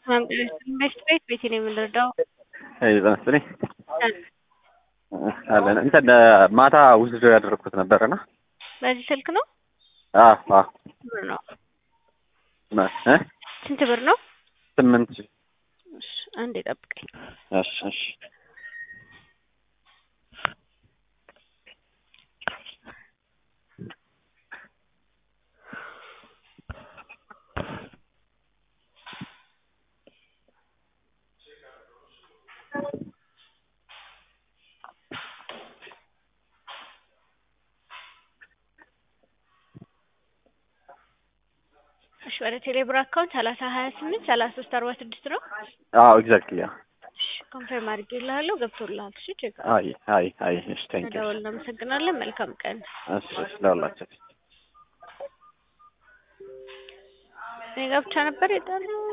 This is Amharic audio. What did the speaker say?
ኢንቨስት ቤት ቤት ነው የምንረዳው። ይመስለኝ አለን እንትን ማታ ውስዶ ያደረግኩት ነበረና በዚህ ስልክ ነው አዎ ብር ነው እ ስንት ብር ነው? ስምንት እሺ አንዴ ጠብቀኝ። እሺ እሺ እሺ ወደ ቴሌብር አካውንት ሰላሳ ሀያ ስምንት ሰላሳ ሶስት አርባ ስድስት ነው። አዎ ኤግዛክትሊ ያ እሺ ኮንፈርም አድርጌልሃለሁ ገብቶልሃል። እሺ ቼክ አይ አይ አይ እሺ ቴንክ ዩ ደውል። እናመሰግናለን። መልካም ቀን። እሺ እሺ ለሁላችን እኔ ጋ ብቻ ነበር የጠራው